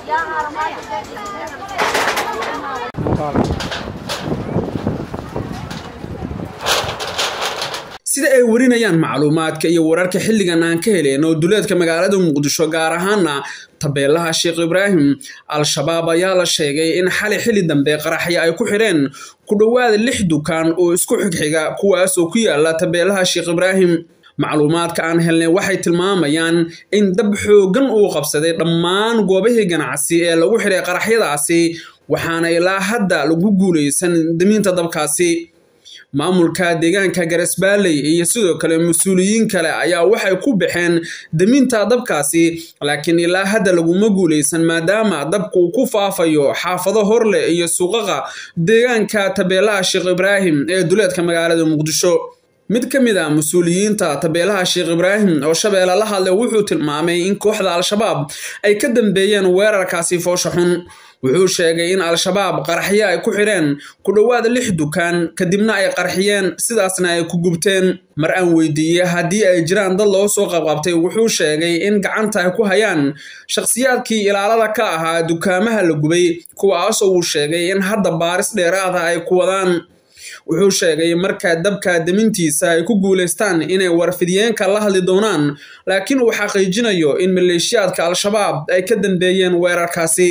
sida ay warinayaan macluumaadka iyo wararka xilligan aan ka heleyno duleedka magaalada muqdisho gaar ahaana tabeelaha sheekh ibraahim al-shabaab ayaa la sheegay in xali xilli dambe qaraxyo ay ku xidheen ku dhowaada lix dukaan oo isku xigxiga kuwaas oo ku yaala tabeelaha sheekh ibraahim macluumaadka aan helnay waxay tilmaamayaan in dab xooggan uu qabsaday dhammaan goobihii ganacsi ee lagu xidhay qaraxyadaasi waxaana ilaa hadda lagu guulaysan damiinta dabkaasi maamulka deegaanka garasbaaley iyo sidoo kale mas-uuliyiin kale ayaa waxay ku baxeen daminta dabkaasi laakiin ilaa hadda laguma guulaysan maadaama dabku uu ku faafayo xaafado horleh iyo suuqaqa deegaanka tabeelaha sheekh ibraahim ee duleedka magaalada muqdisho mid ka mid a mas-uuliyiinta tabeelaha sheekh ibraahim oo shabeelle la hadlay wuxuu tilmaamay in kooxda al-shabaab ay ka dambeeyeen weerarkaasi foosha xun wuxuu sheegay in al-shabaab qaraxyo ay ku xidheen ku dhowaada lix dukaan kadibna ay qarxiyeen sidaasna ay ku gubteen mar aan weydiiyey haddii ay jiraan dad loo soo qabqabtay wuxuu sheegay in gacanta ay ku hayaan shakhsiyaadkii ilaalada ka ahaa dukaamaha la gubay kuwaasoo uu sheegay in hadda baaris dheeraada ay ku wadaan wuxuu sheegay marka dabka damintiisa ay ku guulaystaan inay warfidiyeenka la hadli doonaan laakiin uu xaqiijinayo in maleeshiyaadka al-shabaab ay ka dambeeyeen weerarkaasi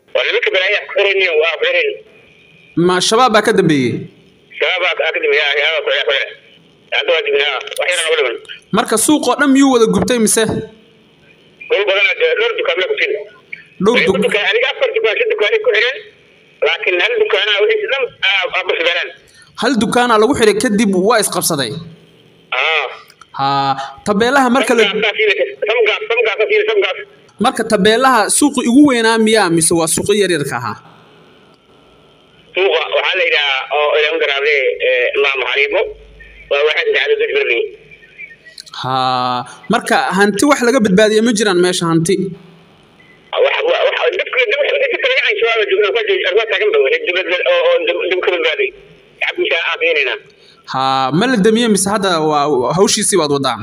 ma shabaab baa ka dambeeyey marka suuqoo dhan miyuu wada gubtay mise hal dukaana lagu xidhay kadib waa isqabsaday ha tabeelaha marka marka tabeelaha suuqi ugu weynaa miyaa mise waa suuqyo yaryarka ahaa suuqa waxaa la yidhahaa oo ilaam garaade maam xariibo waa waxaa saddexaad dajberley ha marka hanti wax laga badbaadiya ma jiraan meesha hanti ha ma la damiye mise hadda waa hawshiisii baad wadaan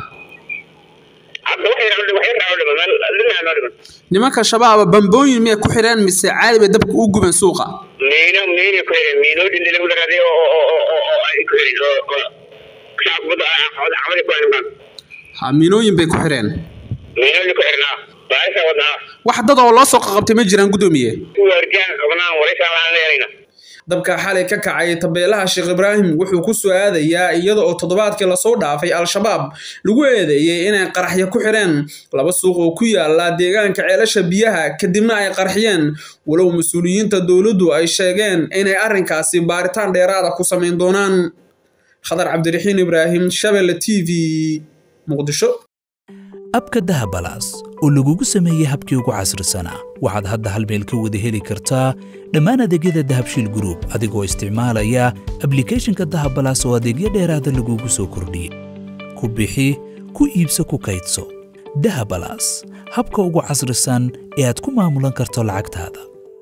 nimanka shabaaba bambooyin miyay ku xidheen mise caadi bay dabka u gubeen suuqa miino miino ku xidheen miinooyin lagu daraaday oo ay ku xidheen oo shacabkubada camadi ku xidhan ha miinooyin bay ku xidheen miinooyin ku xidhnaa baarisa wadnaa wax dad oo loo soo qaqabtay ma jiraan guddoomiye waardiyaha qabnaan waraysaa waxaan leeyahaynaa dabka xalay ka kacay tabeelaha sheekh ibraahim wuxuu ku soo aadayaa iyada oo toddobaadkii lasoo dhaafay al-shabaab lagu eedeeyey inay qaraxyo ku xidheen laba suuq oo ku yaala deegaanka ceelasha biyaha kadibna ay qarxiyeen walow mas-uuliyiinta dowladdu ay sheegeen inay arrinkaasi baaritaan dheeraada ku samayn doonaan khadar cabdiraxiin ibraahim shabelle t v muqdisho abka dahabalaas oo lagugu sameeyey habkii ugu casrisanaa waxaad hadda hal meel ka wada heli kartaa dhammaan adeegyada dahabshiil gruub adigoo isticmaalaya ablikhethonka dahabalaas oo adeegyo dheeraada lagugu soo kordhiyey ku bixi ku iibso ku kaydso dahabalaas habka ugu casrisan ee aad ku maamulan karto lacagtaada